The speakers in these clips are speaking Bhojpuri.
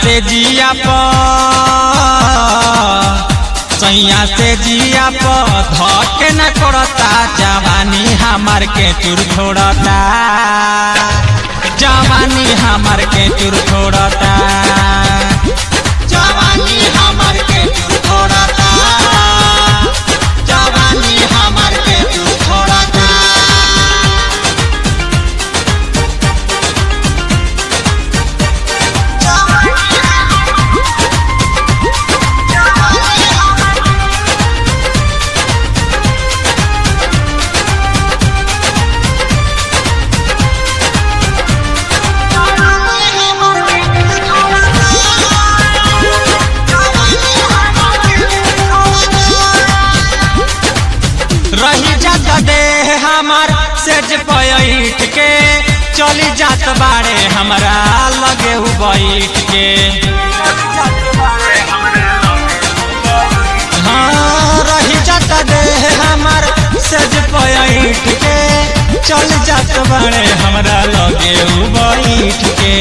से जिया प सैया से जिया प धके न करता जवानी हमार के चूर छोड़ता जवानी हमार के चूर छोड़ता जवानी हमार के चूर छोड़ता जवानी हमार के चूर छोड़ता रही जात दे हमार सेज पैठ के चली जात बाड़े हमरा लगे उ बैठ के हाँ रही जात दे हमार सेज पैठ के चल जात बाड़े हमरा लगे उ बैठ के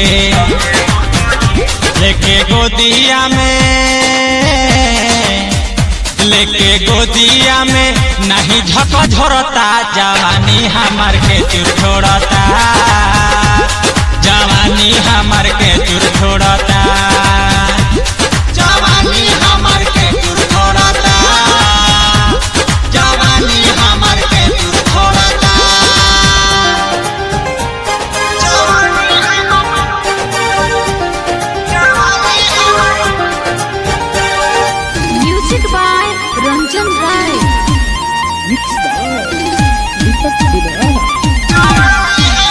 लेके गोदिया में लेके गोदिया में नहीं झक झोरता जवानी हमार के चूर छोड़ता जवानी हमार के चूर छोड़ता जवानी हमार के चूर छोड़ता जवानी हमार के चूर छोड़ता music by Ranjan Rai Mixed by Deepak Vidara.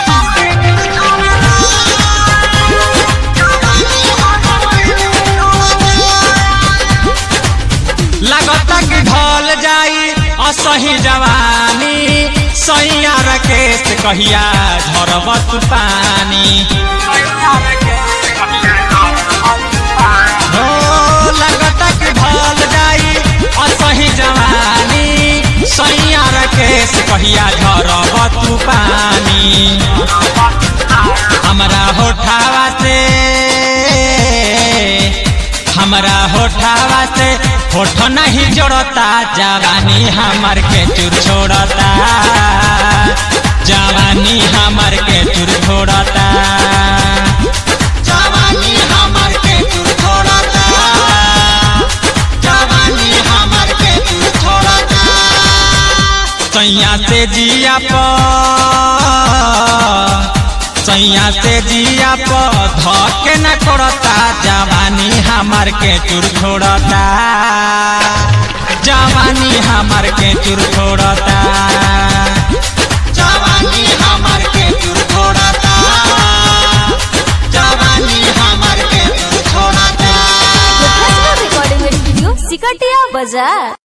लगता कि ढल जाई असही जवानी सैया रकेश कहिया झरबत पानी हो लगता कि ढल जाई असही जवानी सैया रकेश कहिया झरबत पानी हमरा होठावा से हमरा होठावा से होठ नहीं जोड़ता जवानी हमार के चूर छोड़ता जवानी हमार के चूर छोड़ता जवानी हमार के चूर छोड़ता जवानी हमार के चूर छोड़ता सैया से जिया प सैया से जिया प धके न करता जवानी हमार के चूर छोड़ता जवानी हमार के चूर छोड़ता जवानी हमार के चूर छोड़ता जवानी हमार के चूर छोड़ता रिकॉर्डिंग स्टूडियो सिकटिया बाजार